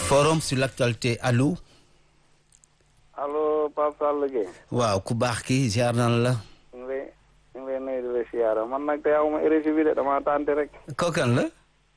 forum sur l'actualité allo. allo Pape Sall Gueye. waaw ku baax ki ziar na la. ñu ngi lay ñu ngi lay nuyu di la siyaara man nag tey awma érési bi de dama tànte rek. kookan la.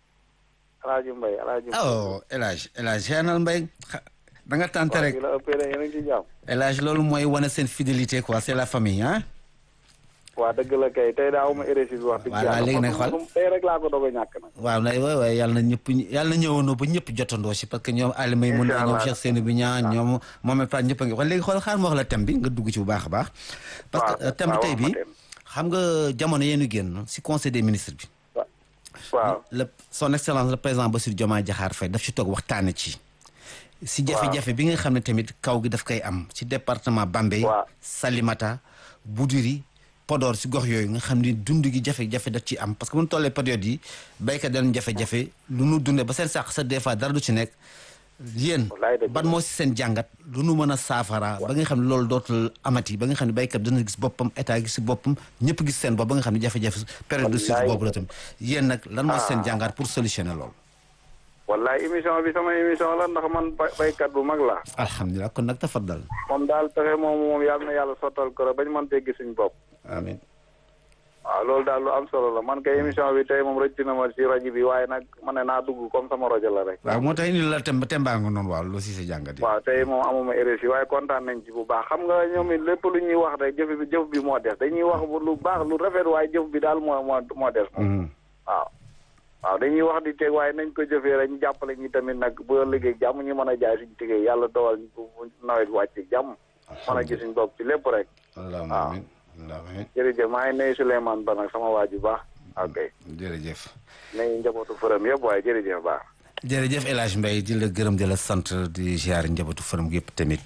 El Hadj Mbaye El Hadj Mbaye. oh El Hadj El Hadj ziar na la Mbaye da nga tànte rek. waaw la ëppee de yéen a ngi ci jàmm. El Hadj loolu mooy wane seen fidélité quoi c'est la famille ah. waa dëgg la kay tey daa awma érési bi wax dëgg voilà léegi nag xool tey rek laa ko doog a ñàkk nag. waaw nay waay waay yàlla na ñëpp yàlla na ñëwoonoo ba ñëpp jotandoo si parce que ñoom Alima yi mun na ñoom Cheikh Seyni bi ñaa ñoom Mohamed Fall ñëpp a ngi wax léegi xool xaar ma wax la thème bi nga dugg ci bu baax a baax. parce que thème bi tey bi xam nga jamono yéen génn si conseil des ministres bi. waaw le son excellence le président Bassirou Diomaye Diakhar Faye daf ci toog waxtaane ci. si jafe-jafe bi nga xam ne tamit kaw gi daf koy am si département Bambey. Salimata Boudiri. Podor si gox yooyu nga xam ni dund gi jafe-jafe daf ci am parce que bu ñu tollee période yi béykat dañu jafe-jafe lu nu dundee ba seen sàq sa des fois dara du ci nekk yéen ban moo si seen jàngat lu nu mën a saafara ba nga xam ne loolu dootul amati ba nga xam ne béykat dana gis boppam état gis si boppam ñëpp gis seen bopp ba nga xam ne jafe-jafe période de suite boobu la tamit yéen nag lan moo si seen jàngat pour solutionner loolu wallaay émission bi sama émission la ndax man béykat bu mag la alhamdulilah kon nag tafaddal moom daal pexe moom moom yàlla na yàlla sottal ko rek bañ mën tee gis suñu bopp amiin waaw loolu daal lu am solo la man kay émission bi tey moom rëcc na ma ci rajo bi waaye nag ma ne naa dugg comme sama rajo la rek. waaw moo tax indi la tem tembaa nga noonu waaw loolu si sa jàngat yi. waaw tey moom amuma RSI waaye kontaan nañ ci bu baax xam nga ñoom it lépp lu ñuy wax rek jëf bi jëf bi moo des dañuy wax lu baax lu rafet waaye jëf bi daal moo moo moo des. moom waaw. waaw dañuy wax di teg waaye nañ ko jëfee rek ñu jàppale ñi tamit nag bu liggéey jàmm ñu mën a jaay suñu liggéey yàlla dogal bu nawet bi wàcc jàmm. mën a gis suñu bopp ci lépp rek. waaw jërëjëf maa ngi nuyu Souleymane Ba nag sama waa ji baax ok jërëjëf nuyu njabootu fërëm yëpp waaye jërëjëf baax jërëjëf El Hadj Mbaye di la gërëm di la sant di ziar njabootu fërëm yëpp tamit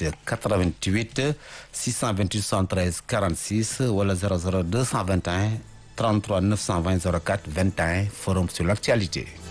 88 628 73 46 wala 00 221 33 920 04 21 forum sur l'actualité